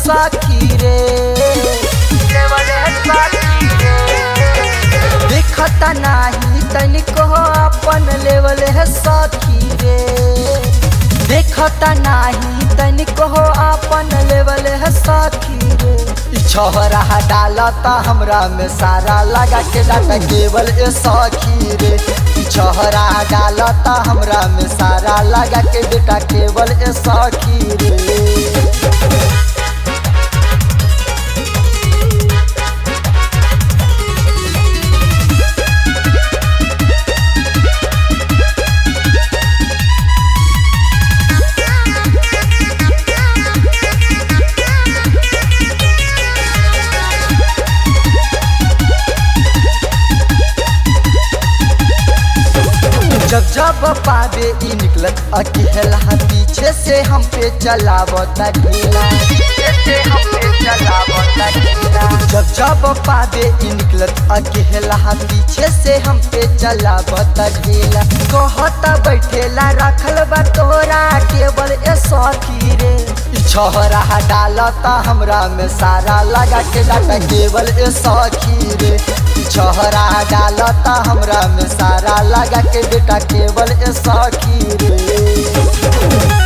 सखी रे देवल है सखी रे देखता नाही तनिको अपन लेवल है सखी रे देखता नाही तनिको अपन लेवल है सखी रे ई छोहरा डालता हमरा में सारा लगा के डाटा केवल ए सखी रे ई छोहरा डालता हमरा में सारा लगा के डाटा केवल ए सखी रे जब जब पावे ई निकलत अकेला पीछे से हम पे चलावता ढीला पीछे से हम पे चलावता ढीला जब जब पावे ई निकलत अकेला पीछे से हम पे चलावता ढीला कहता बैठेला रखल बा तोरा केवल ए सखी रे ई छोहरा डालता हमरा में सारा लगा के डाटा केवल ए सखी रे ई छोहरा डालता हमरा में सारा लगा के बेटा केवल ए सखी रे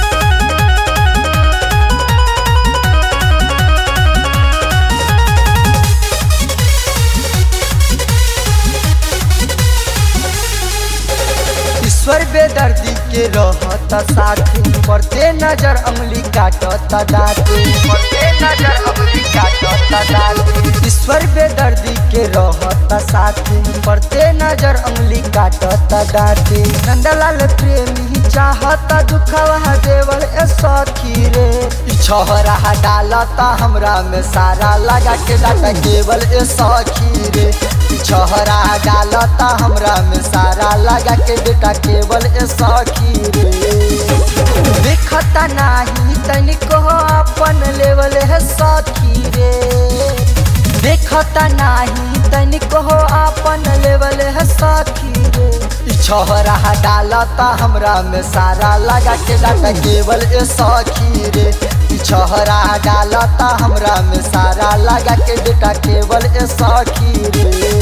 ईश्वर बेदर्दी के रहता साथी पड़ते नजर अंगली काटता दाते पड़ते नजर अंगली काटता दाते ईश्वर बेदर्दी के रहता साथी पड़ते नजर अंगली काटता दाते नंदलाल प्रेमी चाहता दुखवा देवल ए सखी रे ई छोहरा डालता हमरा में सारा लगा के डाटा केवल ए सखी रे ई छोहरा डालता हमरा में सारा लगा के बेटा केवल ए सखी रे देखता नाही तनिको अपन लेवल है सखी रे देखता नाही तनिको अपन लेवल है सखी रे ई छोहरा डालता हमरा में सारा लगा के डाटा केवल ए सखी रे ई छोहरा डालता हमरा में सारा लगा के बेटा केवल ए सखी रे